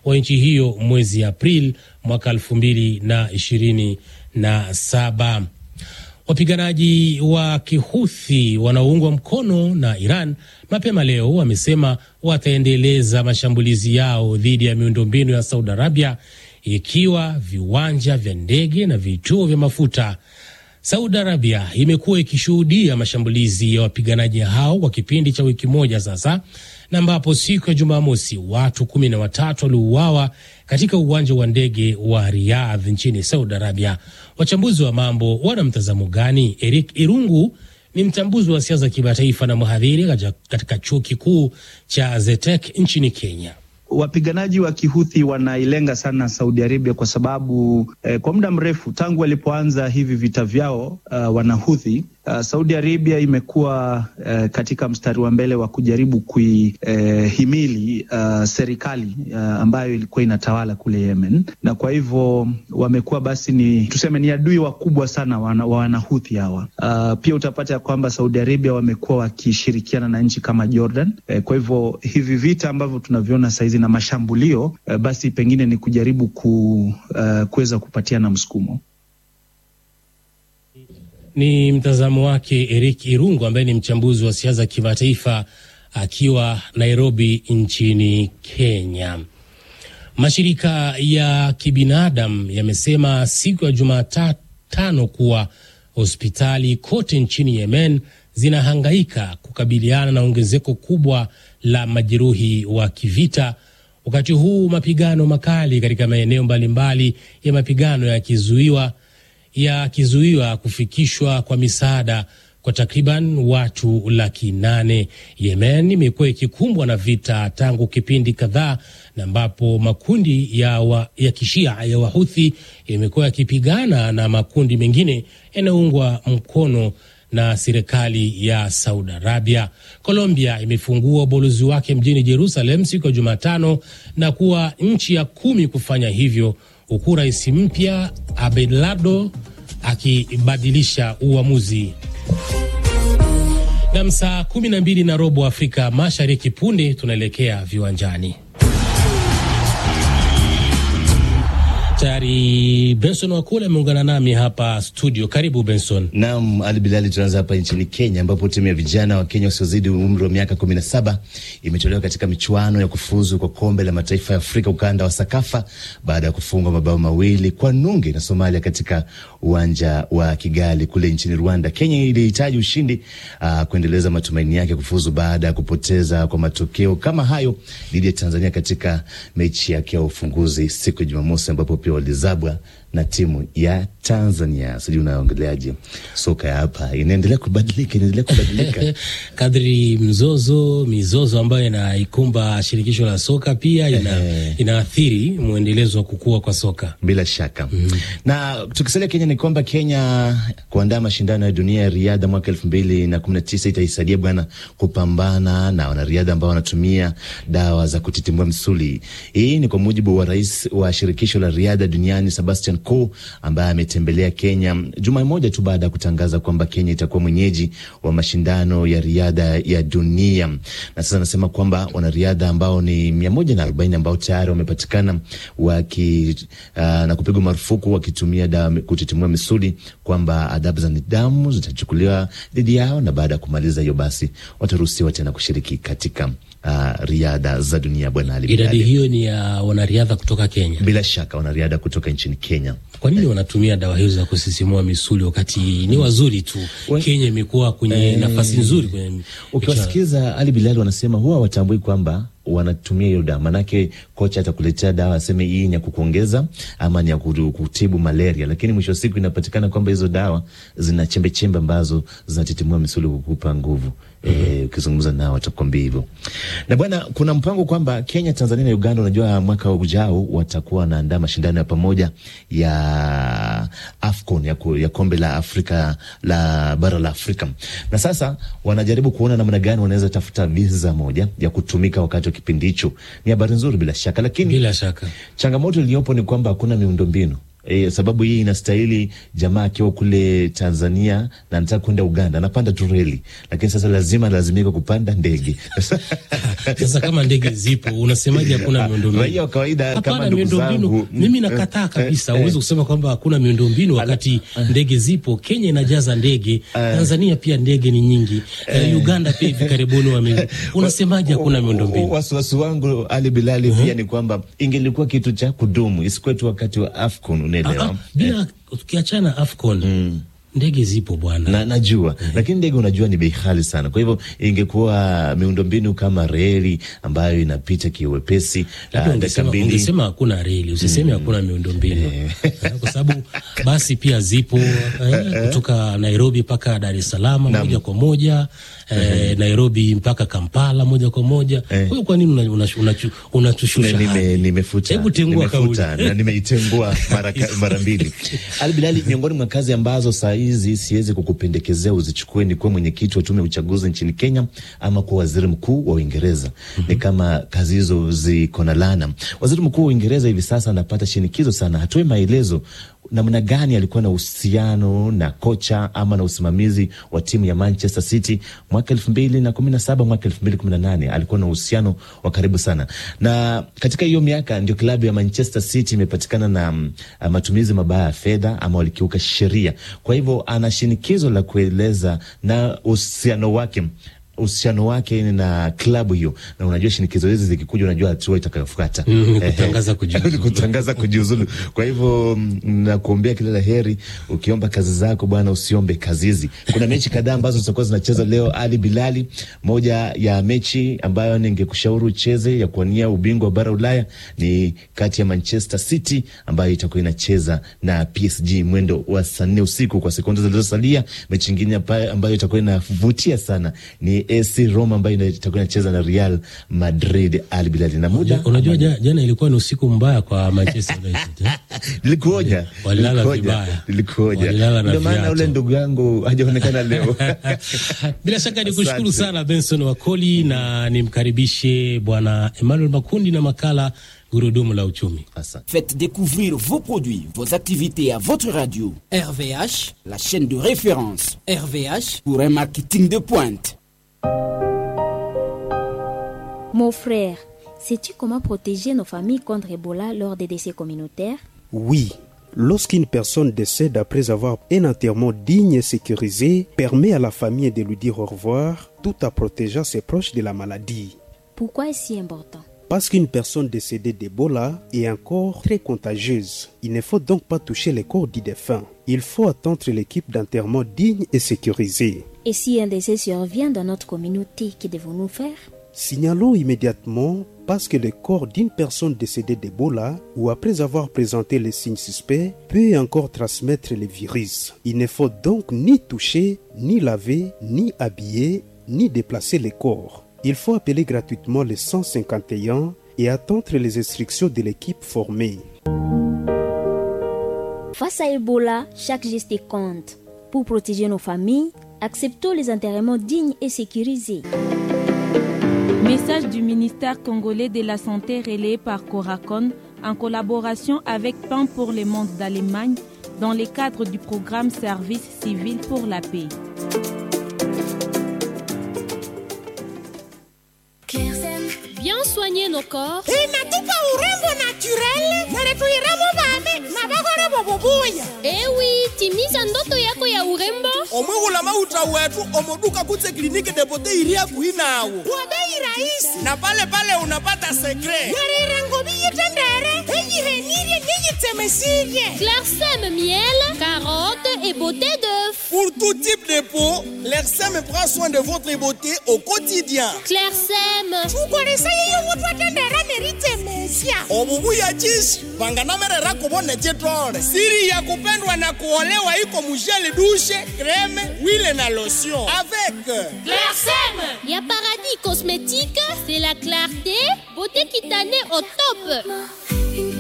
wa nchi hiyo mwezi Aprili mwaka elfu mbili na ishirini na saba. Wapiganaji wa Kihuthi wanaoungwa mkono na Iran mapema leo wamesema wataendeleza mashambulizi yao dhidi ya miundombinu ya Saudi Arabia, ikiwa viwanja vya ndege na vituo vya mafuta. Saudi Arabia imekuwa ikishuhudia mashambulizi ya wapiganaji hao kwa kipindi cha wiki moja sasa, na ambapo siku ya Jumamosi watu kumi na watatu waliuawa katika uwanja wa ndege wa Riyadh nchini Saudi Arabia. Wachambuzi wa mambo wana mtazamo gani? Eric Irungu ni mchambuzi wa siasa kimataifa na mhadhiri katika chuo kikuu cha Zetek nchini Kenya. Wapiganaji wa Kihuthi wanailenga sana Saudi Arabia kwa sababu eh, kwa muda mrefu tangu walipoanza hivi vita vyao uh, wanahuthi uh, Saudi Arabia imekuwa uh, katika mstari wa mbele wa kujaribu kuihimili uh, serikali uh, ambayo ilikuwa inatawala kule Yemen, na kwa hivyo wamekuwa basi ni tuseme ni adui wakubwa sana wa wana, wanahuthi hawa. Uh, pia utapata ya kwamba Saudi Arabia wamekuwa wakishirikiana na nchi kama Jordan. Eh, kwa hivyo hivi vita ambavyo tunaviona saizi na mashambulio uh, basi pengine ni kujaribu ku, uh, kuweza kupatiana msukumo. Ni mtazamo wake Eric Irungu ambaye ni mchambuzi wa siasa kimataifa akiwa Nairobi nchini Kenya. Mashirika ya kibinadamu yamesema siku ya Jumatano kuwa hospitali kote nchini Yemen zinahangaika kukabiliana na ongezeko kubwa la majeruhi wa kivita, wakati huu mapigano makali katika maeneo mbalimbali ya mapigano yakizuiwa yakizuiwa kufikishwa kwa misaada kwa takriban watu laki nane. Yemen imekuwa ikikumbwa na vita tangu kipindi kadhaa, na ambapo makundi ya, wa, ya kishia ya Wahuthi yamekuwa yakipigana na makundi mengine yanayoungwa mkono na serikali ya Saudi Arabia. Colombia imefungua ubalozi wake mjini Jerusalem siku ya Jumatano na kuwa nchi ya kumi kufanya hivyo huku rais mpya Abelardo akibadilisha uamuzi. Na saa kumi na mbili na robo Afrika Mashariki, punde tunaelekea viwanjani. Tayari Benson Wakule ameungana nami hapa studio. Karibu Benson. Naam, Ali Bilali, tunaanza hapa nchini Kenya ambapo timu ya vijana wa Kenya wasiozidi umri wa miaka kumi na saba imetolewa katika michuano ya kufuzu kwa kombe la mataifa ya Afrika ukanda wa Sakafa baada ya kufungwa mabao mawili kwa nunge na Somalia katika uwanja wa Kigali kule nchini Rwanda. Kenya ilihitaji ushindi uh, kuendeleza matumaini yake kufuzu baada ya kupoteza kwa matokeo kama hayo dhidi ya Tanzania katika mechi yake ya ufunguzi siku ya Jumamosi ambapo pia walizabwa na timu ya Tanzania. Sijui unaongeleaje soka ya hapa, inaendelea kubadilika, inaendelea kubadilika kadri mzozo mizozo ambayo inaikumba shirikisho la soka pia ina, inaathiri mwendelezo wa kukua kwa soka bila shaka mm. Na tukisalia Kenya ni kwamba Kenya kuandaa mashindano ya dunia ya riadha mwaka elfu mbili na kumi na tisa itaisaidia bwana kupambana na wanariadha ambao wanatumia dawa za kutitimua msuli. Hii ni kwa mujibu wa rais wa shirikisho la riadha duniani Sebastian Coe ambaye ametembelea Kenya juma moja tu baada ya kutangaza kwamba Kenya itakuwa mwenyeji wa mashindano ya riadha ya dunia. Na sasa anasema kwamba wanariadha ambao ni mia moja na arobaini ambao tayari wamepatikana waki uh, na kupigwa marufuku wakitumia dawa kutitimua misuli, kwamba adabu za nidhamu zitachukuliwa dhidi yao, na baada ya kumaliza hiyo basi wataruhusiwa tena kushiriki katika Uh, riadha za dunia. Bwana Ali, idadi hiyo ni ya wanariadha kutoka Kenya. Bila shaka wanariadha kutoka nchini Kenya. Kwa nini wanatumia dawa hizo za kusisimua misuli wakati ni wazuri tu? We, Kenya imekuwa kwenye eh, nafasi nzuri kwenye. Ukiwasikiza Ali Bilali wanasema huwa watambui kwamba wanatumia hiyo dawa, manake kocha atakuletea dawa aseme hii ni ya kukuongeza ama ni ya kutibu malaria, lakini mwisho wa siku inapatikana kwamba hizo dawa zina chembe chembe ambazo zinatitimua misuli kukupa nguvu. Ukizungumza mm -hmm. E, nao watakwambia hivyo. Na bwana, kuna mpango kwamba Kenya, Tanzania na Uganda, unajua mwaka ujao watakuwa wanaandaa mashindano ya pamoja ya AFCON ya, ku, ya kombe la Afrika la bara la Afrika, na sasa wanajaribu kuona namna gani wanaweza tafuta visa moja ya kutumika wakati kipindi hicho. Ni habari nzuri bila shaka, lakini bila shaka changamoto iliyopo ni kwamba hakuna miundombinu E, sababu hii inastahili jamaa akiwa kule Tanzania na anataka kwenda Uganda anapanda tu reli, lakini sasa lazima lazimika kupanda ndege. Sasa kama ndege zipo, unasemaje hakuna miundombinu? Raia wa kawaida kama Hapana, ndugu zangu miundombinu mimi nakataa kabisa. Huwezi kusema kwamba hakuna miundombinu wakati ndege zipo. Kenya inajaza ndege, Tanzania pia ndege ni nyingi, Eh, Uganda pia hivi karibuni wame. Unasemaje hakuna miundombinu? Wasiwasi wangu Ali Bilali pia ni kwamba ingelikuwa kitu cha kudumu, isikuwe tu wakati wa AFCON, Ah, unaelewa? ah, Bila tukiachana AFCON ndege zipo bwana. na najua lakini ndege unajua ni bei ghali sana. Kwa hivyo ingekuwa miundombinu kama reli ambayo inapita kiwepesi, Labda ah, dakika ungesema, mbili ungesema hakuna reli, usiseme hakuna miundombinu Eh, kwa sababu basi pia zipo eh, kutoka Nairobi mpaka Dar es Salaam moja kwa moja eh, Nairobi mpaka Kampala moja kwa moja. Kwa hiyo kwa nini una- una- unachu- unatushusha Na nime- hadhi? nimefuta Hebu tengua nimefuta kauli. na nimeitengua mara, ka- mara mbili. Ali Bilali, miongoni mwa kazi ambazo saa hizi siwezi kukupendekezea uzichukue ni kuwa mwenyekiti wa tume ya uchaguzi nchini Kenya ama kuwa waziri mkuu wa Uingereza. Ni kama kazi hizo ziko na laana. Waziri mkuu wa Uingereza hivi sasa anapata shinikizo sana, hatoe maelezo namna gani alikuwa na uhusiano na kocha ama na usimamizi wa timu ya Manchester City mwaka elfu mbili na kumi na saba mwaka elfu mbili kumi na nane alikuwa na uhusiano wa karibu sana, na katika hiyo miaka ndio klabu ya Manchester City imepatikana na mm, matumizi mabaya ya fedha ama walikiuka sheria. Kwa hivyo ana shinikizo la kueleza na uhusiano wake uhusiano wake na klabu hiyo, na unajua shinikizo hizi zikikuja, unajua hatua itakayofuata Mm, Ehe. kutangaza kujiuzulu. kutangaza kujiuzulu. Kwa hivyo mm, nakuombea kila la heri. Ukiomba kazi zako bwana, usiombe kazi hizi. Kuna mechi kadhaa ambazo zitakuwa zinacheza leo. Ali Bilali, moja ya mechi ambayo ningekushauri ucheze ya kuwania ubingwa wa bara Ulaya ni kati ya Manchester City ambayo itakuwa inacheza na PSG mwendo wa saa nne usiku. Kwa sekunde zilizosalia, mechi ingine hapa ambayo itakuwa inavutia sana ni AC Roma ambayo ina- itakuwa inacheza na Real Madrid. Ali Bilali na muda Unajua ja- jana ilikuwa ni usiku mbaya kwa Manchester United. eh? Nilikuoja, Walilala nilikuoja, vibaya. nilikuoja. Walilala na Ndio maana viatu. ule ndugu yangu hajaonekana leo. Bila shaka ni kushukuru Asante. sana Benson Wakoli na nimkaribishe Bwana Emmanuel Makundi na makala Gurudumu la Uchumi. Asante. Faites découvrir vos produits, vos activités à votre radio, RVH, la chaîne de référence RVH, pour un marketing de pointe. Mon frère, sais-tu comment protéger nos familles contre Ebola lors des décès communautaires Oui, lorsqu'une personne décède après avoir un enterrement digne et sécurisé, permet à la famille de lui dire au revoir tout en protégeant ses proches de la maladie. Pourquoi est-ce si important Parce qu'une personne décédée d'Ebola est encore très contagieuse. Il ne faut donc pas toucher les corps du défunt. Il faut attendre l'équipe d'enterrement digne et sécurisée. Et si un décès survient dans notre communauté, que devons-nous faire Signalons immédiatement parce que le corps d'une personne décédée d'Ebola ou après avoir présenté les signes suspects peut encore transmettre le virus. Il ne faut donc ni toucher, ni laver, ni habiller, ni déplacer les corps. Il faut appeler gratuitement le 151 et attendre les instructions de l'équipe formée. Face à Ebola, chaque geste compte. Pour protéger nos familles, acceptons les enterrements dignes et sécurisés. Message du ministère congolais de la Santé relayé par Coracon en collaboration avec Pain pour le monde d'Allemagne dans le cadre du programme Service civil pour la paix. Bien soigner nos corps inatupa urembo naturel na letuiremo vane na vagore vovovuya ewi timiza ndoto yako ya urembo omwihula mauta wetu omoduka kutse kliniki depote iria kuhi nawo kwa bei rahisi na pale pale unapata sekre yarirengo viyitendere eyihenirie niyitsemesirie Clarsem miel, carotte et beauté d'œuf. Pour tout type de peau, l'ERSEM prend soin de votre beauté au quotidien. Clairsem. tukolesa yeyo wotwa tendera neritsemesia obubuya chishi vanganamerera kuvone chitole siri ya kupendwa na kuolewa iko mujele dushe kreme wile na lotion avec Clairsem. Ya paradis cosmétique, c'est la clarté, beauté cutanée au top.